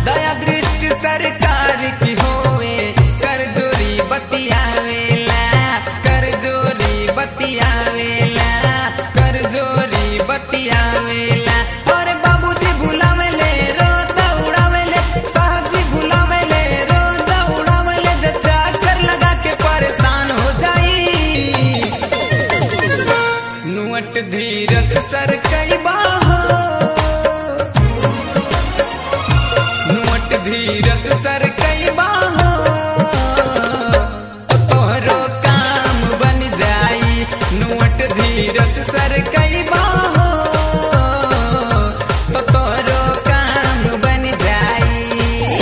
दया दृष्टि सरकार की होवे कर जोरी बतियावेला कर जोरी बतियावेला कर जोरी बतियावेला और बाबूजी बुलावेले रोज उड़ावेले साहबजी बुलावेले रोज उड़ावेले जे चक्कर लगा के परेशान हो जाई नुअट धीरज सर कई बाहो नुअट धीरज सर कई बाहो तो तोहरो काम बन जाई नुअट धीरज सर कई बाहो तो तोहरो काम बन जाई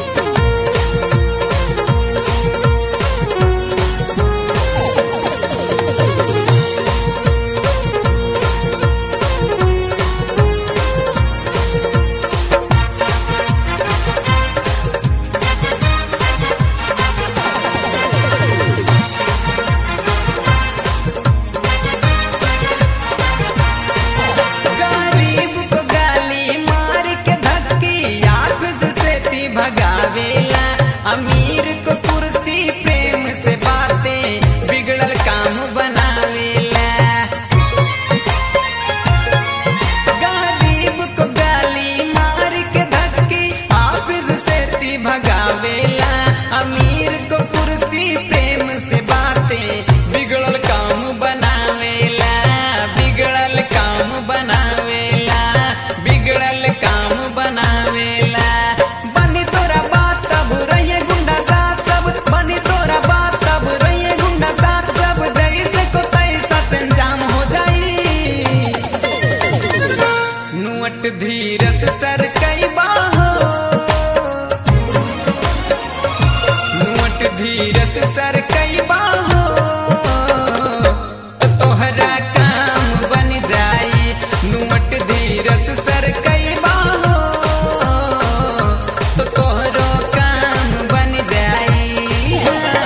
गरीब को गाली मार के धक्की आफिस से ती भगावेला अमीर को कुर्सी प्रेम से बातें बिगड़ल काम बनावेला गरीब को गाली मार के धक्की आफिस से ती भगावेला अमीर को कुर्सी प्रेम से बातें बिगड़ल काम बनावेला बिगड़ल काम बनावेला बिगड़ल काम बनावेला बनी तोरा बात तब रहिए गुंडा साथ सब बनी तोरा बात तब रहिए गुंडा साथ सब जैसे को तैसा से अंजाम हो जाई नुअट धीरज सर कई बाहो नुअट धीरज सर कई बाहो तो तोहरा काम बन जाई नुअट धीरज सर कई बाहो तो तोहरो काम बन जाई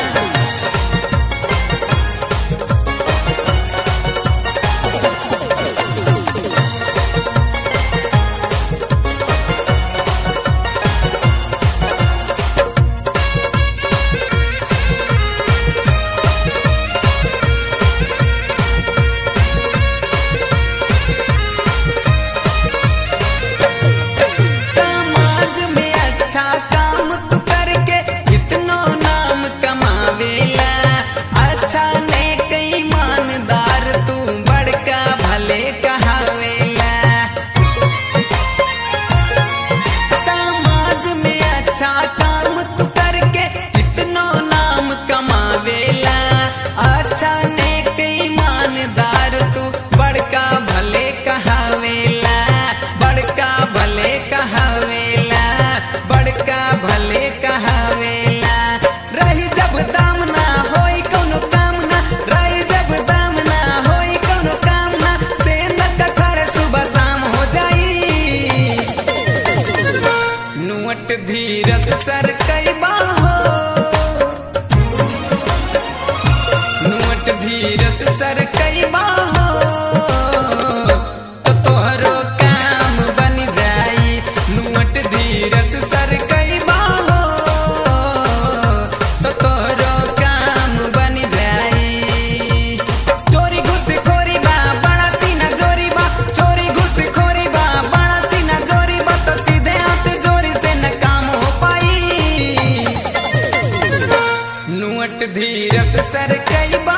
समाज में अच्छा काम तू करके इतनो नाम कमावेला अच्छा ने कई ईमानदार तू बड़का भले कहावेला समाज में अच्छा काम तू करके इतनो नाम कमावेला अच्छा ने कई ईमानदार तू बड़का भले कहावेला बड़का भले कहावेला बड़का भले कहावेला रही जब दाम ना होई कोनो काम ना रही जब दाम ना होई कोनो काम ना से न खड़े सुबह शाम हो जाई नुअट धीरज सर कई बाहो नुअट धीरज सर कई बाहो तो तोहरो काम बन जाई नुअट धीरज सर कई बाहो तो तोहरो काम बन जाई चोरी घुसखोरी बा बड़ा सीना जोरी बा चोरी घुसखोरी बा बड़ा सीना जोरी बा तो सीधे हाथ जोरी से न काम हो पाई नुअट धीरज सर कई बा